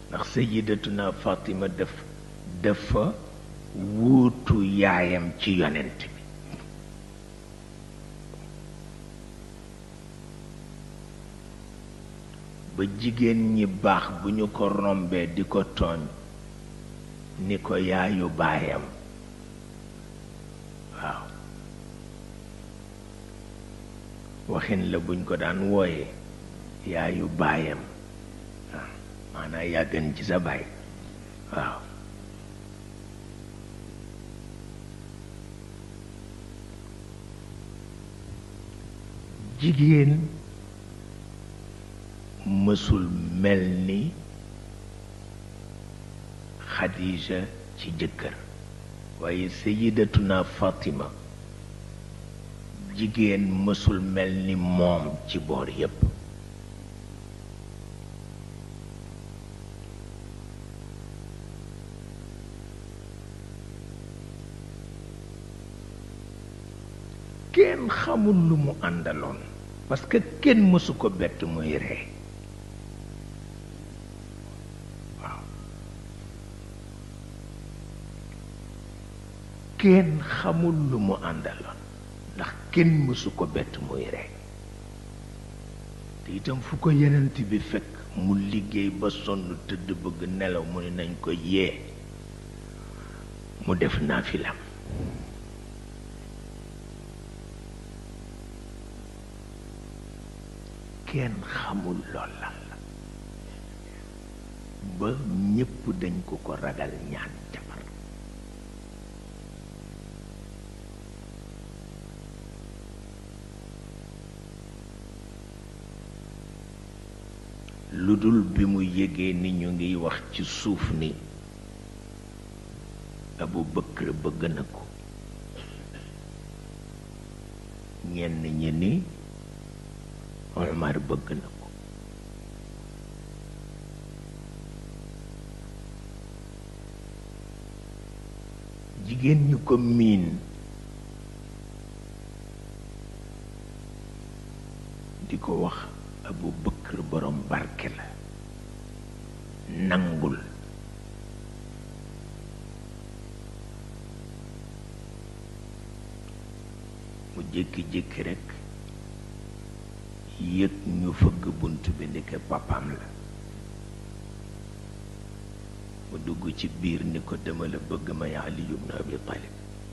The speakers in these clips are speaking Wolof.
ndax sayidatuna Fatima def dafa wuutu yaayam ci yonent bi ba jigéen ñi baax bu ñu ko rombee di ko tooñ ni ko yaayu baayam waaw waxin la buñ ko daan wooye yaayu baayam waaw maanaa yaa gën ci sa baay waaw jigéen mësul mel ni Xadija ci jëkkër waaye sayidatuna Fatima jigéen mësul mel ni moom ci boor yépp kenn xamul lu mu àndaloon parce que kenn mësu ko bett muy ree waaw kenn xamul lu mu àndaloon ndax kenn mësu ko bett muy ree te itam fu ko yenent bi fekk mu liggéey ba sonn tëdd bëgg nelaw mu ne nañ ko yee mu def naafilam kenn xamul lool lan la ba ñépp dañ ko ko ragal ñaan jabar lu dul bi mu yégee ni ñu ngiy wax ci suuf ni Abu Bakr bëgg na ko ñenn ñi ni Omar bëgg na ko jigéen ñu ko miin di ko wax Abu Bakr borom barke la nangul mu jékki-jékki rekk yëg ñu fëgg bunt bi ndeke papam la mu dugg ci biir ni ko dama la bëgg may Ali ibn Abi Talib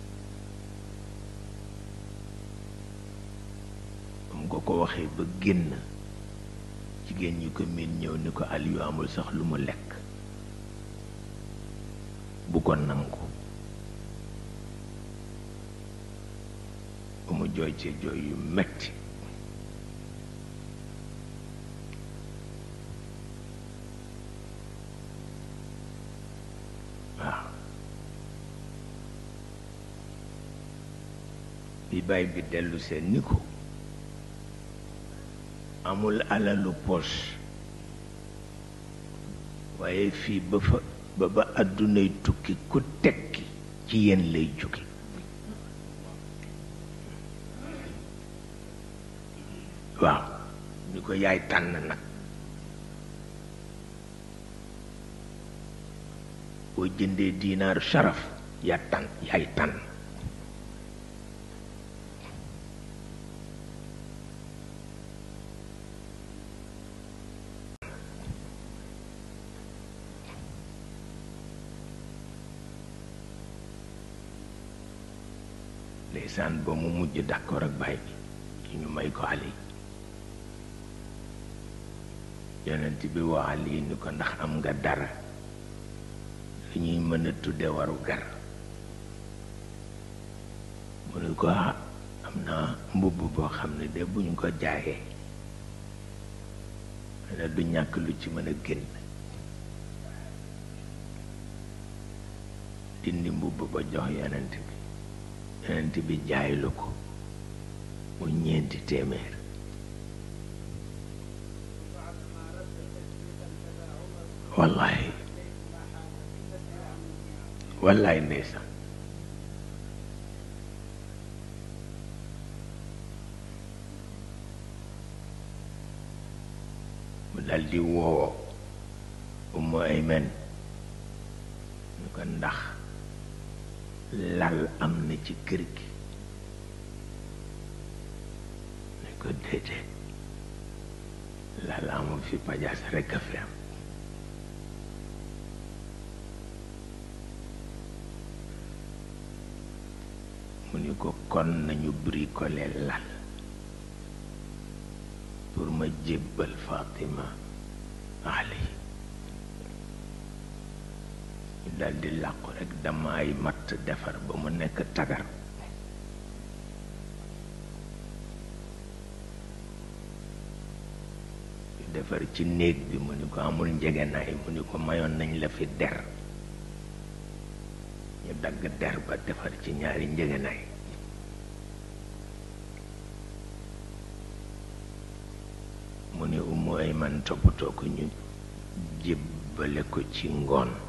am ko ko waxee ba génn jigéen ñi ko miin ñëw ni ko Aliyu amul sax lu mu lekk bu ko nangu ba mu jooy ci jooy yu metti waaw bi baay bi dellu seen ni ko amul alalu poche waaye fii ba fa ba ba àddunay tukki ku tekki ci yéen lay jóge waaw ni ko yaay tànn nag boo jëndee diinaaru sharaf yaa tànn yaay tànn ndeysaan ba mu mujj d'accord ak baay bi ci ñu may ko Ali yonent bi woo Ali ni ko ndax am nga dara li ñuy mën a tudde waru gar mu ne ko ah am naa mbubb boo xam ne de bu ñu ko jaayee ne du ñàkk lu ci mën a génn dindi mbubb ba jox yonent bi yonent bi jaay lu ko mu ñeenti téeméer wallahi wallahi ndeysaan mu daldi woo Umu Ayman ñu ko ndax lal am na ci kër gi ñu ko déedéet lal amul fi pajaas rekk a fi am mu ni ko kon nañu bricoler lal pour ma jébbal Fatima Ali ñu daldi làqu rekk dama ay matt defar ba mu nekk tagar ñu defar ci néeg bi mu ni ko amul njegenaay mu ni ko mayoon nañ la fi der ñu dagg der ba defar ci ñaari njëgënaay mu ne umu ay man toppatoo ko ñu jébbale ko ci ngoon